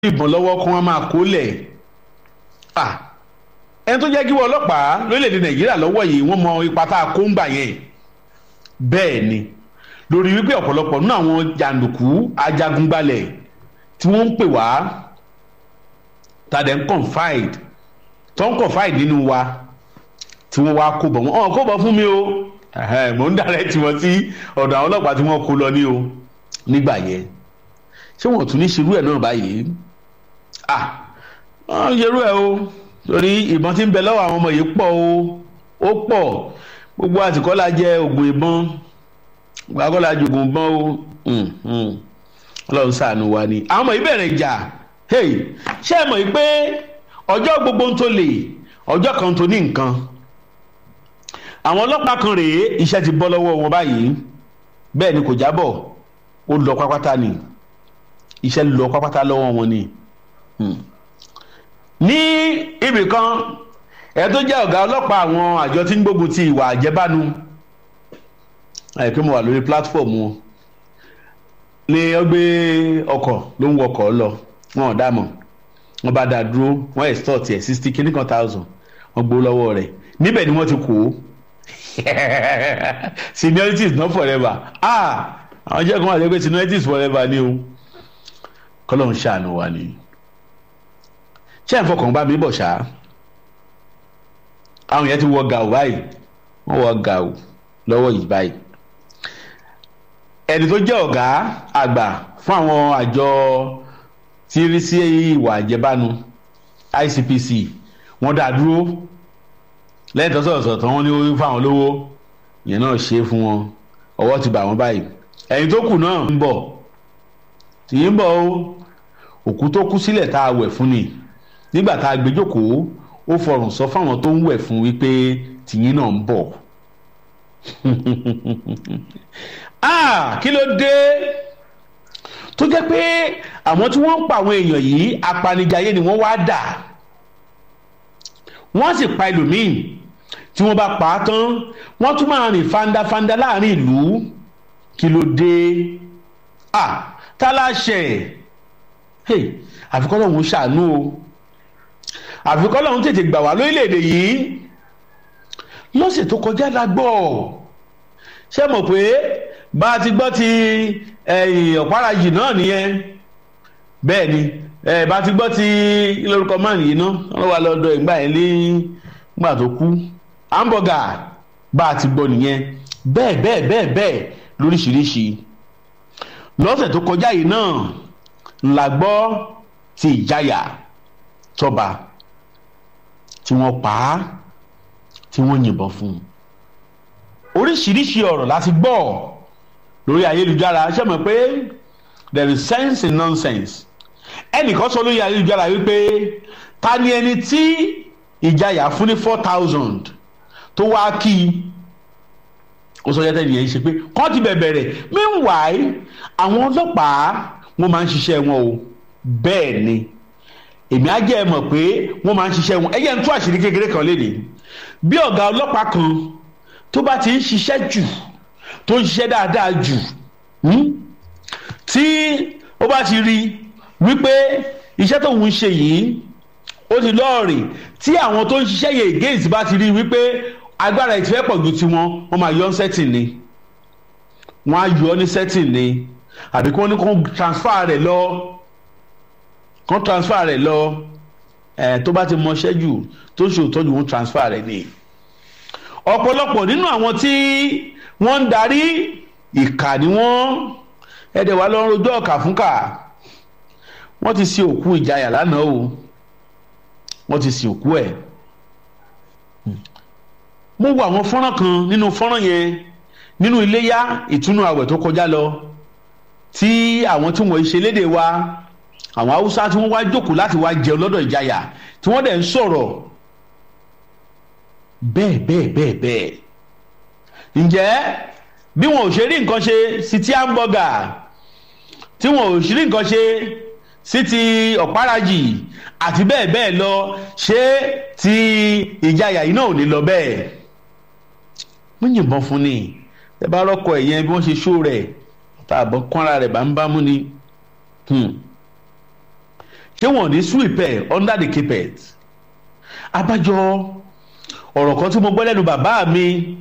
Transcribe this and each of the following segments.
ìbọn lọ́wọ́ kó wọ́n máa kó lẹ̀ ẹni tó jẹ́ kí wọ́n ọlọ́pàá lórílẹ̀‐èdè nàìjíríà lọ́wọ́ yìí wọ́n mọ ipa tá a kó ń gbà yẹn bẹ́ẹ̀ ni lórí wípé ọ̀pọ̀lọpọ̀ nínú àwọn jàǹdùkú ajagunbalẹ̀ tí wọ́n ń pè wá tàdé ń confide tó ń confide nínú wa tí wọ́n wá kó bọ̀ wọ́n ọ̀ kó bọ̀ fún mi o mò ń dàrẹ́ tí wọ́n sí ọ̀dọ̀ àwọn ọlọ́pàá tí wọ́n kó lọ ní o nígbà yẹn ṣé wọn ò tún ní ṣerú ẹ̀ náà báyìí ah wọ́n ṣerú ẹ̀ o torí ìbọn tí ń bẹ lọ́wọ́ àwọn ọmọ yìí pọ̀ o ó pọ̀ gbogbo àtìkọ́lá jẹ́ oògùn ìbọn gbàgọ́lá jogun ìbọn o ọlọ́run ṣàánú wa ni àwọn ọmọ yìí bẹ̀rẹ̀ ìjà ṣé ẹ mọ̀ yìí pé ọjọ́ gbogbo ń tó lè ọjọ́ kan tó ní nǹkan àwọn ọlọ́pàá kan rèé iṣẹ́ ti bọ́ lọ́wọ́ wọn báyìí bẹ́ẹ̀ ni kò jábọ̀ ó lọ pápátá ni iṣẹ́ lọ pápátá lọ́wọ́ wọn ni ní ibì kan ẹ tó jẹ́ ọ̀gá ọlọ́pàá àwọn àjọ tí ń gbógun ti ìwà àjẹbánu àìpé mo wà lórí platform wọn ní ọgbẹ́ ọkọ̀ ló ń wọkọ̀ lọ wọn ò dààmú wọn bá dá dúró wọn extort ẹ̀ sixty kìíní kan thousand wọn gbó lọ́wọ́ rẹ̀ níbẹ̀ ni wọ́n ti kó seniority is not forever ah àwọn jẹ́ kí wọ́n àti pé seniority is forever ni o kọ́lọ́hún ṣàánú wa ni ṣé ẹ̀ ń fọkàn bá mi bọ̀ ṣá àwọn yẹn ti wọ gàù báyìí wọ́n wọ gàù lọ́wọ́ yìí báyìí ẹni tó jẹ́ ọ̀gá àgbà fún àwọn àjọ tí rí sí ìwà àjẹbánu ICPC wọ́n dá dúró lẹ́yìn tó sọ̀rọ̀ sọ̀tàn wọn ní orí fáwọn olówó yẹn náà ṣe é fún wọn ọwọ́ ti bà wọ́n báyìí ẹ̀yin tó kù náà ń bọ̀ tì í ń bọ̀ o òkú tó kú sílẹ̀ tá a wẹ̀ fún ni nígbà tá a gbé jókòó ó fọrùn sọ fáwọn tó ń wẹ̀ fún wípé tìyín náà ń bọ̀ ah kí ló dé tó jẹ́ pé àwọn tí wọ́n ń pa àwọn èèyàn yìí apanijayé ni wọ́n wá dà wọ́n sì pa ẹlòmíì tí wọ́n bá pa á tán wọ́n tún máa rìn fandafanda láàrin ìlú kí ló dé ah tá láṣẹ hey àfikọ́ lọ́hún ṣàánú o àfikọ́ lọ́hún tètè gbà wá lórílẹ̀‐èdè yìí lọ́sẹ̀ tó kọjá la gbọ́ ṣé mọ̀ pé bá a ti gbọ́ ti ọ̀párajì náà nìyẹn bẹ́ẹ̀ ni bá a ti gbọ́ ti lórúkọ máà yìí ná wọ́n wà lọ́dọ̀ ìgbà yẹn ní gbà tó kú hamburger bá a ti gbọ́ nìyẹn bẹ́ẹ̀ bẹ́ẹ̀ bẹ́ẹ̀ bẹ́ẹ̀ lóríṣiríṣi lọ́sẹ̀ tó kọjá yìí náà la gbọ́ ti ìjáyà tọ́ba tí wọ́n pa á tí wọ́n yìnbọn fún un oríṣiríṣi ọ̀rọ̀ láti gbọ́ lórí ayélujára ṣé mọ̀ pé there is sense in nonsense ẹnìkan sọ lórí ayélujára wípé ta ni ẹni tí ìjáyà fún ní four thousand tó wá kí i ó sọ yẹtẹ nìyẹn ṣe pé kọ́ ti bẹ̀bẹ̀ rẹ̀ meanwhile àwọn ọlọ́pàá wọ́n máa ń ṣiṣẹ́ wọn o bẹ́ẹ̀ ni èmi á jẹ́ ẹ mọ̀ pé wọ́n máa ń ṣiṣẹ́ wọn ẹ̀yẹ́ ń tú àṣírí kékeré kan léde bí ọ̀gá ọlọ́pàá kan tó bá ti ń ṣiṣẹ́ jù tó ń ṣiṣẹ́ dáadáa jù tí ó bá ti rí wípé iṣẹ́ tó ń ṣe yìí ó ti lọ́ọ̀rì tí àwọn tó ń ṣiṣẹ́ yẹn against bá ti rí wípé agbára ìtìfẹ́ pọ̀ ju tiwọn wọ́n máa yọ ọ́ sẹ́tìn ni wọ́n á yọ ọ́ ní sẹ́tìn ni àbí kí wọ́n ní kó transfer rẹ̀ lọ kó transfer rẹ̀ lọ ẹ̀ tó bá ti mọṣẹ́ jù tó ṣe òtọ́jú wọn transfer rẹ̀ ni ọ̀pọ̀lọpọ̀ nínú àwọn tí wọ́n ń darí ìkà ni wọ́n ẹ̀dẹ̀ wà lọ́rùn ojú ọ̀kà fúnkà wọ́n ti sin òkú ìjayà lánàá o wọ́n ti sin òkú ẹ̀ mo wo àwọn fọ́nrán kan nínú fọ́nrán yẹn nínú iléyá ìtúnú àwẹ̀ tó kọjá lọ tí àwọn tí wọ́n ṣe léde wa àwọn haúsá tí wọ́n wá jókòó láti wá jẹun lọ́dọ̀ ìjayà tí wọ́n dẹ̀ ń sọ̀rọ̀ bẹ́ẹ̀ bẹ́ẹ̀ bẹ́ẹ̀ bẹ́ẹ̀ ǹjẹ́ bí wọn ò ṣe rí nǹkan ṣe sí ti hamburger tí wọn ò ṣe rí nǹkan ṣe sí ti ọ̀párajì àti bẹ́ẹ̀ bẹ́ẹ̀ lọ ṣé ti ìjayà yìí náà ò ní lọ bẹ́ẹ̀ wọ́n yìnbọn fún ni ẹ bá rọ́kọ ẹ̀yẹn bí wọ́n ṣe ṣó rẹ̀ tá àbọ̀ kọ́ra rẹ̀ bá ń bá mú ni tí wọ́n ní sweep ẹ̀ under the carpet abájọ ọ̀rọ̀ kan tí mo gbọ́ lẹ́nu bàbá mi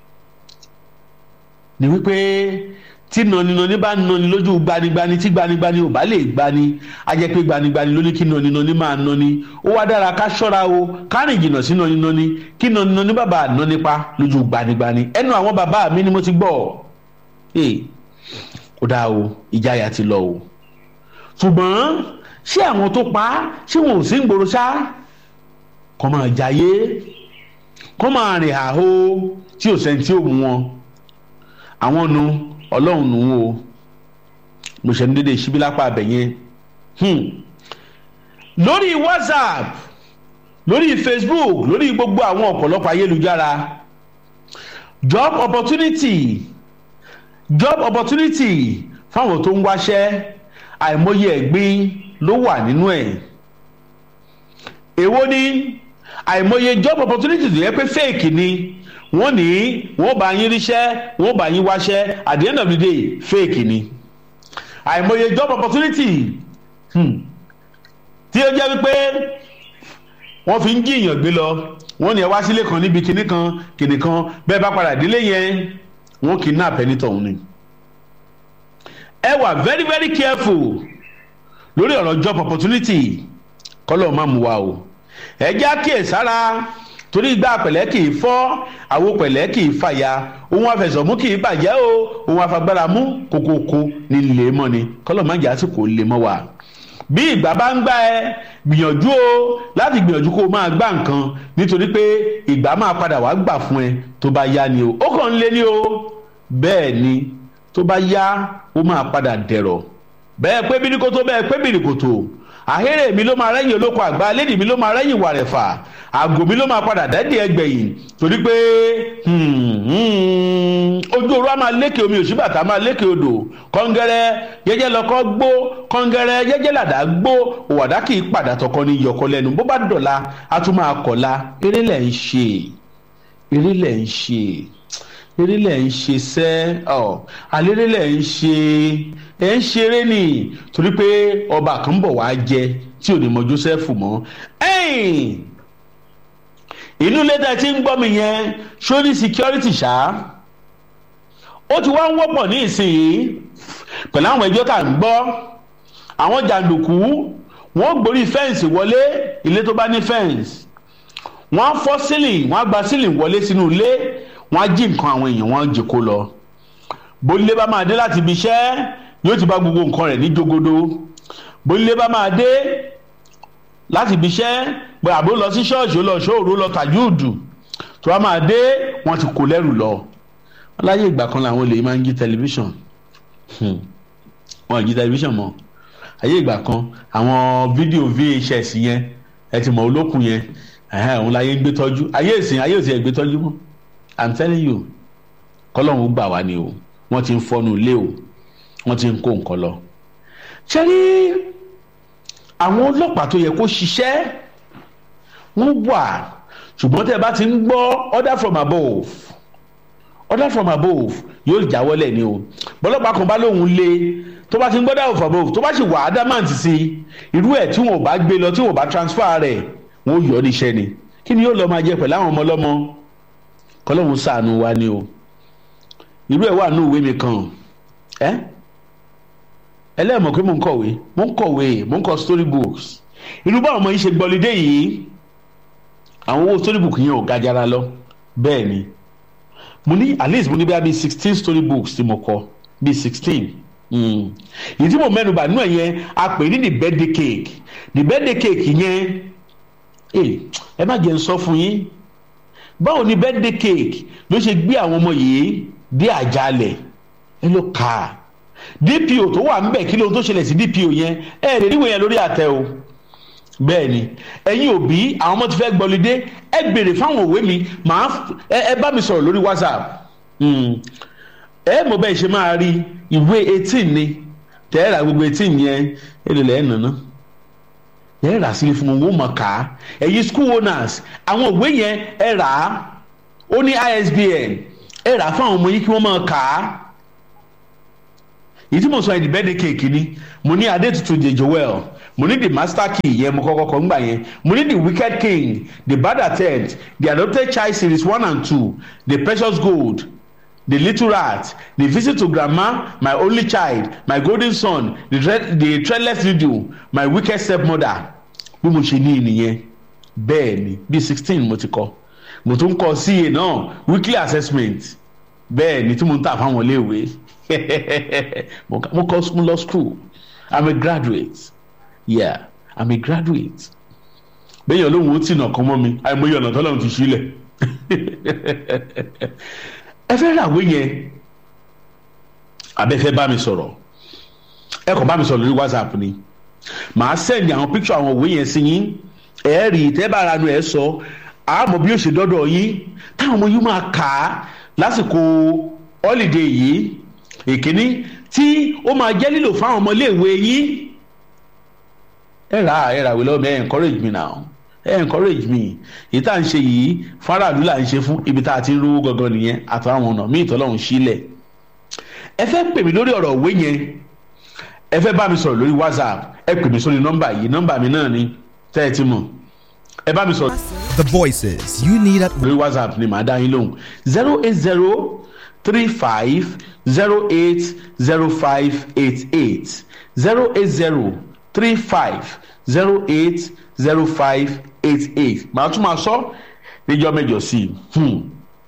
ni wípé tí nànínàní bá nàní lójú gbanigbani tí gbanigbani ò bá lè gbani á jẹ́ pé gbanigbani ló ní kí nànínàní máa nàní ó wá dára ká ṣọ́ra o ká rìn jìnnà sí nànínàní kí nànínàní bàbá àná nípa lójú gbanigbani ẹnu àwọn bàbá mi ni mo ti gbọ́ ee ó dáa o ìjáyà ti lọ o ṣùgbọ́n ṣé àwọn tó pa á ṣé wọn ò sí ń gbòòrò ṣá kọ́ máa jayé kọ́ máa rìn àhó tí ò sẹ́ni tí ò mú wọn àwọn nu ọlọ́run nù ú o mo ṣe ní dédé ṣíbí lápá abẹ yẹn lórí whatsapp lórí facebook lórí gbogbo àwọn ọ̀pọ̀lọpọ̀ ayélujára job opportunity job opportunity fáwọn tó ń wáṣẹ́ àìmọye ẹ̀gbin ló wà nínú ẹ̀ èwo ni àìmọye job opportunity tó yẹ pé fake ni wọ́n ní wọ́n bá yín ríṣẹ́ wọ́n bá yín wáṣẹ́ at the end of the day fake ni àìmọye job opportunity hmm. tí ó jẹ́ wípé wọ́n fi ń jí èèyàn gbé lọ wọ́n ní ẹ wá sílé kan níbi kinní kan kinní kan bẹ́ẹ̀ bá padà délé yẹn wọ́n kidnap ẹni tọ̀hún ni ẹ wà very very careful lórí ọ̀rọ̀ job opportunity kọ́lọ́ má mú wa o ẹ jẹ́ àkíyèsára torí ìgbà pẹ̀lẹ́ kì í fọ́ àwo pẹ̀lẹ́ kì í fàya ohun àfẹsọ̀mú kì í bàjẹ́ o ohun àfagbára mú kókókó ní lè mọ́ ni kọ́lọ̀ má jẹ́ àsìkò lè mọ́ wa. bí ìgbà bá ń gbá ẹ gbìyànjú o láti gbìyànjú kó o máa gbá nǹkan nítorí pé ìgbà máa padà wá gbà fún ẹ tó bá yá ni o ó kàn ń lé ní o bẹ́ẹ̀ ni tó bá yá ó máa padà dẹ̀rọ̀ bẹ́ẹ̀ pé bíríkótó bẹ́ẹ̀ pé bíríkótó àhérè mi ló máa rẹ́yìn olóko àgbà lédi mi ló máa rẹ́yìn wàrẹ̀fà àgò mi ló máa padà dẹ́dí ẹgbẹ̀yìn torí pé ojú orú á máa lékè omi òṣìbàtà máa lékè odò kọ́ngẹ́rẹ́ jẹ́jẹ́ lọ́kọ́ gbó kọ́ngẹ́rẹ́ jẹ́jẹ́ làdá gbó òwàdà kì í padà tọkọ ní yọkọ lẹ́nu bó bá dọ̀la á tún máa kọ̀la eré lẹ̀ ń ṣe eré lẹ̀ ń ṣe eré lẹ̀ ń ṣe sẹ́ ọ̀ àlérè lẹ̀ ń ṣe ẹ̀ ń ṣeré ni torí pé ọba kan bọ̀ wá jẹ tí ò ní mọ Joseph mọ́ inú lẹ́tà tí ń gbọ́ mi yẹn ṣó ní security ṣá ó ti wá ń wọ́pọ̀ ní ìsinyìí pẹ̀lú àwọn ẹjọ́ tá à ń gbọ́ àwọn jàǹdùkú wọ́n gborí fẹ́ǹsì wọlé ilé tó bá ní fẹ́ǹsì wọ́n á fọ́ sílìn wọ́n á gba sílìn wọlé sínú ilé wọ́n á jí nǹkan àwọn èèyàn wọ́n á jẹ kó lọ bólúlé bá máa dé láti ibi iṣẹ́ yóò ti bá gbogbo nǹkan rẹ̀ ní jogodo bólúlé bá máa dé láti ibi iṣẹ́ pé àbó lọ sí ṣọ́ọ̀ṣì ó lọ ṣóòrò lọ tàjúùdù tó wá máa dé wọ́n ti kó lẹ́rù lọ láyé ìgbà kan làwọn olè máa ń jí tẹlifíṣàn wọn ò jí tẹlifíṣàn mọ́ ayé ìgbà kan àwọn fídíò VHS yẹn ẹ ti mọ̀ olókùn yẹn òun láyé gbé tọ́jú ayé ìsìn ayé ìsìn ẹ̀ gbé tọ́jú mọ́ i'm telling you kọ́lọ́hún gbà wá ni o wọ́n ti ń fọ́nu ilé o wọ́n ti ń kó nǹkan lọ. ṣé rí àwọn ọlọ́pàá tó yẹ kó ṣiṣẹ́ wọ́n wà ṣùgbọ́n tẹ́ ẹ bá ti ń gbọ́ order from above order from above yóò jáwọ́lẹ̀ ni o bọ́lọ́pàá kan bá lóun lé tó bá ti ń gbọ́ order from above tó bá sì wà adamant sí irú ẹ̀ tí wọn ò bá gbé lọ tí wọn ò bá transfer rẹ̀ wọn ò yọ ọ́ níṣẹ́ ni kí ni yóò lọ máa jẹ pẹ̀lú àwọn ọmọ ọlọ́mọ kọlọ́hún ṣàánú wa ni o irú ẹ̀ wà ní ìwé mi kan ẹ́ ẹlẹ́mọ̀ pé mò ń kọ̀wé mò ń kọ̀wé mò ń kọ story books irú báwọn ọmọ yìí ṣe gbọ́lidé yìí àwọn owó story book yẹn ò gajara lọ bẹ́ẹ̀ ni mo ní at least mo ní bí i sixteen story books tí mo kọ bíi sixteen yìí tí mo mẹ́nu bà nínú ẹ̀ yẹn a pè ní the birthday cake the birthday cake yẹn ẹ má jẹ́ n sọ fún yín báwo ni birthday cake ló ṣe gbé àwọn ọmọ yìí dé àjálẹ̀ ẹ ló kà á dpo tó wà ńbẹ̀ kí lóhun tó ṣẹlẹ̀ sí dpo yẹn ẹ lè ríwèé yẹn lórí àtẹ o bẹ́ẹ̀ ni ẹ̀yin òbí àwọn ọmọ ti fẹ́ gbọ́lidé ẹ béèrè fáwọn òwe mi màá ẹ bá mi sọ̀rọ̀ lórí whatsapp ẹ mọ̀ bẹ́ẹ̀ ṣe máa rí ìwé eighteen ni tẹ́ẹ̀rà gbogbo eighteen yẹn ẹ lè lẹ́ẹ̀ nàná ẹ rà sílẹ̀ fún wọn wọ́n mọ̀ ká ẹ̀yin school owners àwọn òwe yẹn ẹ rà á ó ní ISBN ẹ rà á fún àwọn ọmọ yìí kí wọ́n máa kà á èyí tí mo sọ ẹ̀dì birthday cake ni mo ní Adétutù de Joel mo ní the master key yẹn mo kọ́kọ́ kọ́ ńgbà yẹn mo ní the wicked king the bad attempt the adopted child series one and two the precious gold the little rat the visit to grandma my only child my golden son the, thread, the threadless needle my wicked stepmother bí mo ṣe ní ìnìyẹn bẹ́ẹ̀ ni bí sixteen mo ti kọ́ mo tún kọ́ CA náà weekly assessment bẹ́ẹ̀ ni tí mo ń tà fáwọn iléèwé mo kọ́ mo lọ school i'm a graduate yeah i'm a graduate bẹ́ẹ̀ yẹn olóhùn ó tì nà kán mọ́ mi àìmọye ọ̀nà tọ́lọ́run ti sílẹ̀ ẹ fẹ́ ràwé yẹn abẹ́fẹ́ bá mi sọ̀rọ̀ ẹ kàn bá mi sọ̀rọ̀ lórí whatsapp ni màá sẹ́ndì àwọn píkṣọ àwọn òwe yẹn sí yín ẹ rí tẹ́ bá ara nu ẹ sọ àmọ́ bí ó ṣe dọ́dọ̀ yín táwọn ọmọ yín máa kà á lásìkò holiday yìí èkíní tí ó máa jẹ́ lílò fáwọn ọmọléèwé yín ẹ rà ẹ rà wí lọ́wọ́ mi ẹ encourage me now ẹ encourage me èyí tá à ń ṣe yìí faraàlú là ń ṣe fún ibi tá a ti ń rówó gangan nìyẹn àtàwọn ọ̀nà míì tọ́lọ́run sílẹ̀ ẹ fẹ́ pè mí lórí ọ̀rọ̀ òwe yẹn ẹ fẹ́ bá mi sọ̀rọ̀ lórí whatsapp ẹ pè mí sórí nọ́mbà yìí nọ́mbà mi náà ni tẹ́ ẹ ti mọ̀ ẹ bá mi sọ̀rọ̀. The voices you need at lórí whatsapp ni màá dá yín lóhùn zero eight zero three five zero eight zero five eight eight zero eight zero three five zero eight zero five eight eight màá tún máa sọ níjọ́ mẹ́jọ sí i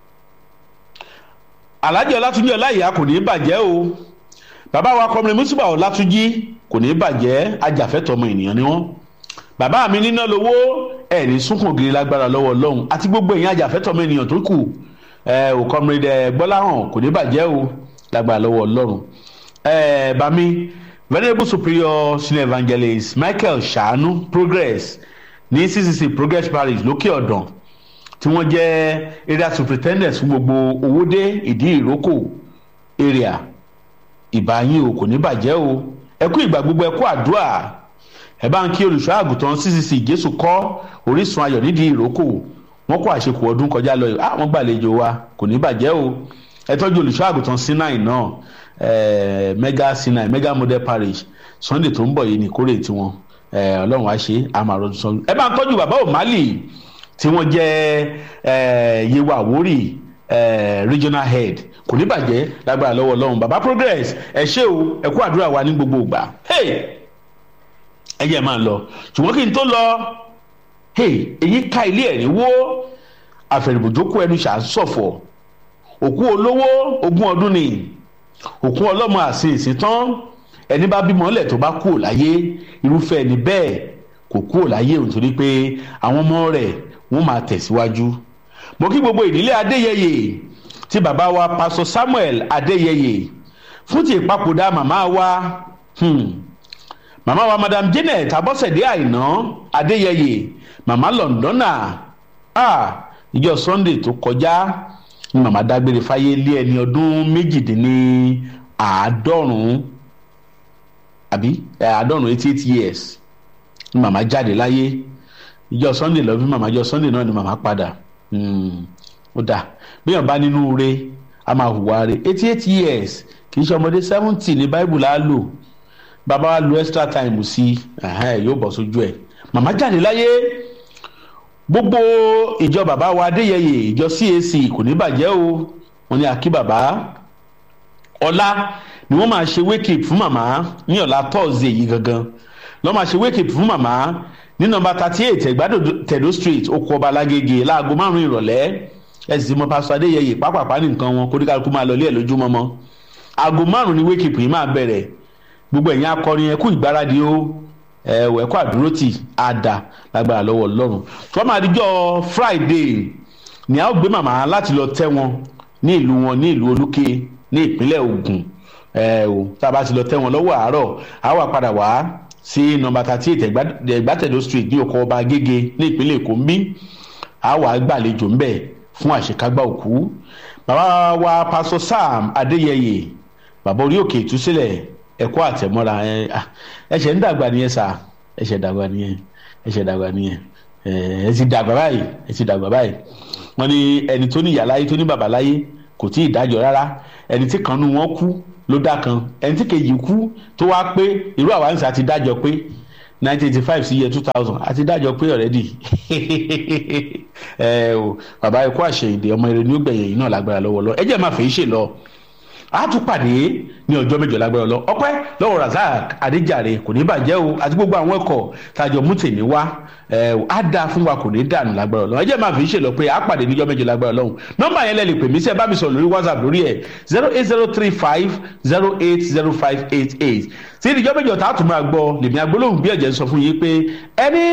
alhaji ọlátúnjí ọláìyá kò ní í bàjẹ́ o bàbá wa kọmọrin mùsùlùmí ọlátúnjí kò ní í bàjẹ́ ajàfẹ́tọ̀ ọmọ ènìyàn ni wọ́n bàbá mi níná lówó ẹ̀ ní sunkún gírí lágbára lọ́wọ́ ọlọ́run àti gbogbo èèyàn ajàfẹ́tọ̀ ọmọ ènìyàn tó kù ẹ ò kọmọrin ẹ gbọ́láhàn kò ní bàjẹ́ o lágbára lọ́wọ́ ọlọ́run ẹ bàmí venerable superior senior evangelist michael ṣàánú progress ní ccc progress parish lókè ọ̀dàn tí wọ́n jẹ́ area superintendent fún gbogbo owóde ìdí ìrókò area ìbáyín o kò ní bàjẹ́ o ẹ kú ìgbà gbogbo ẹ kú àdúrà ẹ bá ń kí olùṣọ́ àgùntàn ccc jésù kọ́ orísun ayọ̀ nídìí ìrókò wọ́n kó àṣekù ọdún kọjá lọ ah wọ́n gbàlejò wa kò ní bàjẹ́ o ẹ tọ́jú olùṣọ́ àgùntàn sinai náà eh, mega sinai mega model parish sunday tó ń bọ̀ yìí ní kórè tiwọn ọlọ́run á ṣe àmàrọ̀ sọ ẹ bá ń tọ́jú bàbá òmálì tí wọ́n jẹ́ yewa àwórì regional head kò ní bàjẹ́ lágbára lọ́wọ́ ọlọ́run bàbá progress ẹ ṣé o ẹ kú àdúrà wa ní gbogbo ìgbà ẹ jẹ́ máa lọ ṣùgbọ́n kí n tó lọ èyí ká ilé ẹ̀ ní wó àfẹ̀rẹ̀bùjókòó ẹnu ṣàṣọ̀fọ̀ òkú olówó ogún ọdún ni òkú ọlọ́mọ àsìn ìsìn tán ẹni bá bímọ ńlẹ̀ tó bá kú ò láyé irúfẹ́ ẹni bẹ́ẹ̀ kò kú ò láyé òun torí pé àwọn ọmọ rẹ̀ wọ́n máa tẹ̀síwájú. mo kí gbogbo ìdílé adéyẹyẹ tí bàbá wa pásọ samuel adéyẹyẹ fún ti ìpapòdà màmá wa hmm. màmá wa madam janet abọ́sẹ̀dé àìná adéyẹyẹ màmá lọ́ndọ́nà ah ìjọ sunday tó kọjá ni màmá dágbére fáyé lé ẹni ọdún méjìdínláàádọ́rùn-ún àbí àádọ́rùn-ún eighty eight years ni màmá jáde láyé ìjọ sunday lọ bí màmá ìjọ sunday náà ni màmá padà ó dà bíyàn bá nínú re a máa hùwà re eighty eight years kì í ṣe ọmọdé seventy ní bible á lò bàbá wa lo extra time sí yóò bọ̀ sójú ẹ̀ màmá jáde láyé gbogbo ìjọ bàbá wa adéyẹyẹ ìjọ cac kò ní bàjẹ́ o wọn ní akí bàbá ọlá ni wọ́n máa ṣe wake up fún màmá ní ọ̀la thursday yìí gangan lọ́ máa ṣe wake up fún màmá ní nọmba thirty eight ẹgbàdo tẹ̀dó street oko ọba alágége láago márùn-ún ìrọ̀lẹ́ ẹ sì mọ pásítọ̀ adéyẹyẹ pápápá nìkan wọn kóríkàlùkù máa lọ ilé ẹ̀ lójúmọ́mọ́ aago márùn-ún ni wake up yìí máa bẹ̀rẹ̀ gbogbo ẹ̀yin akọrin ẹ̀kú ìgbáradì o ẹ̀wọ̀ ẹ̀kọ́ àdúrótì àdá lágbára lọ́wọ́ ọlọ́run tó máa dijọ́ friday ni a ó gbé màmá láti lọ tẹ́ wọn ní ìlú wọn ní ìlú olúkè ní ìpínlẹ̀ ogun ẹ̀ o tá a bá ti lọ tẹ́ wọn lọ́wọ́ àárọ̀ a wà padà wá sí nọmba thirty eight ẹgbàtẹ̀dọ̀ street ní ọkọ̀ ọba agége ní ìpínlẹ̀ èkó ń bí a wà gbàlejò ń bẹ̀ fún àṣekágbá òkú bàbá wa pásọ sam adéyẹyẹ bàbá orí òkè ìtúsílẹ̀ ẹ̀kọ́ àtẹ̀mọ́ra ẹ̀ṣẹ̀ ń dàgbà nìyẹn sà ẹ̀ṣẹ̀ dàgbà nìyẹn ẹ̀ṣẹ̀ dàgbà nìyẹn ẹ̀ ti dàgbà báyìí ẹ̀ ti dàgbà báyìí wọ́n ní ẹni tó ní ìyá láyé tó ní bàbá láyé kò tí ì dájọ́ rárá ẹni tí kan nú wọn kú ló dá kan ẹni tí kejì kú tó wá pé irú àwa ń sà ti dájọ́ pé nineteen eighty five sí year two thousand àti dájọ́ pé already ẹ o bàbá ikú àṣeyìndé ọmọ eré ní ó gbẹ̀yìn yìí náà lágbára lọ́wọ́ lọ ẹ jẹ́ máa fèé ṣe lọ a tún pàdé ní ọjọ́ mẹ́jọ lágbára lọ ọpẹ́ lọ́wọ́ razak adéjàre kò ní bàjẹ́ o àti gbogbo àwọn ẹ̀kọ́ tàjọ mú tèmi wá ẹ á dáa fún wa kò ní dànù lágbára lọ ẹ jẹ́ máa fi ṣe lọ pé a pàdé níjọ́ mẹ́jọ lágbára lọ́hùn nọ́mbà yẹn lẹ́ lè pè mí sí ẹ bá mi sọ lórí whatsapp lórí ẹ̀ zero eight zero three five zero eight zero five eight eight tí ìjọ́ mẹ́jọ tá a tún máa gbọ́ lèmi agbólóhùn bí ẹ̀jẹ̀ ń sọ fún yín pé ẹni